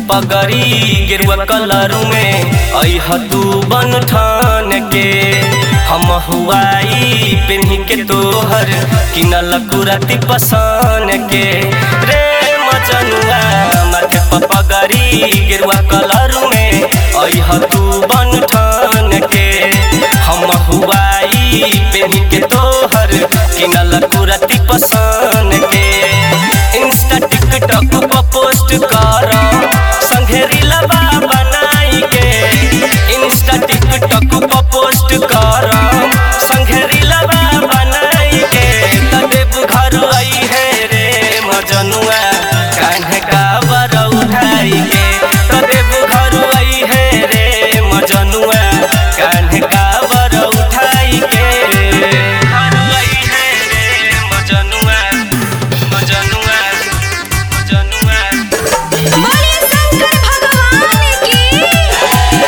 पगरी गेरुआ कलर में अह तू बन ठान के हम हुआई पेन्ही के तोहर किनल कुरती पसान के रे मचनुआ माथे प पगरी गेरुआ कलर में अह तू बन ठान के हम हुआई पेन्ही के तोहर किनल कुरती पसान के इंस्टा टिकटॉक पर पोस्ट कर संगे रीलबा बनाई के इंस्टा टिकटॉक पर पोस्ट कर संगे रीलबा बनाई के तदेव घर आई है रे मजनुआ कान्हे का बर उठाई के तदेव घर आई है रे मजनुआ कान्हे का बर उठाई के घर आई है रे मजनुआ मजनुआ मजनुआ बोले शंकर भगवान की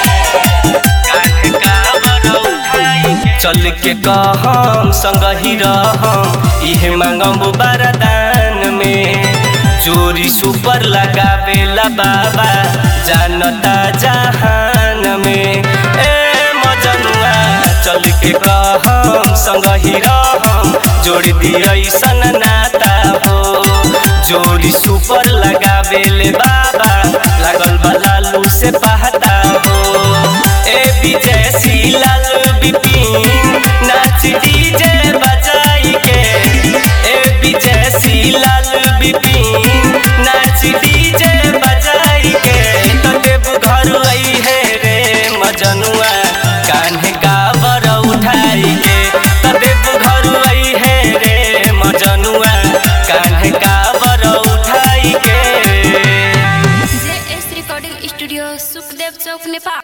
चल के कहम संग ही रहम इहे मांगम बरदान में जोरी सुपर लगावेला बाबा जानता जहान में ए मजनुआ चल के कहम संग ही रहम जोड़ दिया सन नाता हो जोड़ी सुपर लगावेले बाबा लागल बा लालू से पहता हो ए विजय लाल बिपिन नाच डीजे बजाई के ए विजय लाल बिपिन नाच डीजे बजाई के तो देव घर आई है रे मजनुआ कान्हे काबर उठाई के तो देव घर आई है रे मजनुआ कान्हे काबर उठाई के J S recording studio Sukhdev Chowk Nepal